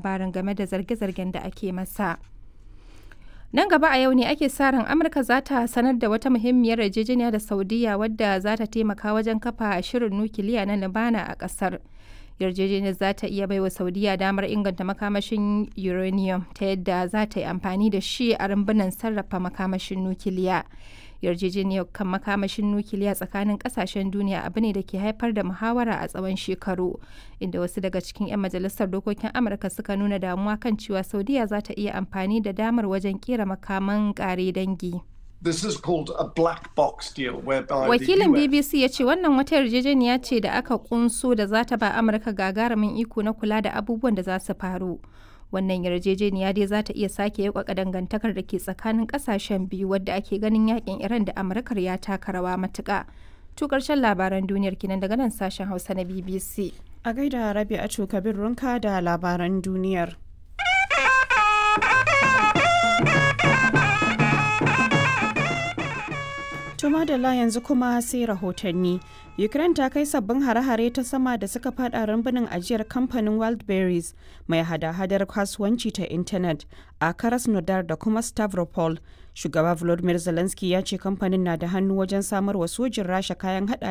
labarin game da zarge-zargen da ake masa. Nan gaba a yau ne ake sa ran Amurka za ta sanar da wata muhimmiyar yarjejeniya da Saudiya wadda za ta taimaka wajen kafa shirin nukiliya na Libana a ƙasar. Yarjejeniyar za ta iya baiwa Saudiya damar inganta makamashin uranium ta yadda za ta yi amfani da shi a rumbunan sarrafa makamashin nukiliya. yarjejeniyar kan makamashin nukiliya tsakanin kasashen duniya abu ne da ke haifar da muhawara a tsawon shekaru inda wasu daga cikin 'yan majalisar dokokin amurka suka nuna damuwa kan cewa saudiya za ta iya amfani da damar wajen kera makaman kare dangi This is called a black box deal whereby wakilin the US bbc ya ce wannan wata yarjejeniya ce da aka kunso da za ta ba amurka gagarumin iko na kula da abubuwan da za su faru wannan yarjejeniya dai za ta iya sake yakwaka dangantakar da ke tsakanin kasashen biyu wadda ake ganin yakin iran da amurkar ya taka rawa matuka to karshen labaran duniyar kinan daga nan sashen hausa na bbc A gaida Rabi'atu Kabir Runka da labaran duniyar. To madalla yanzu kuma sai rahotanni. Ukraine ta kai sabbin hare-hare ta sama da suka fada rumbunin ajiyar kamfanin Wildberries mai hada-hadar kasuwanci ta intanet a Krasnodar da kuma Stavropol. Shugaba Volodymyr Zelensky ya ce kamfanin na da hannu wajen samar wa sojin Rasha kayan hada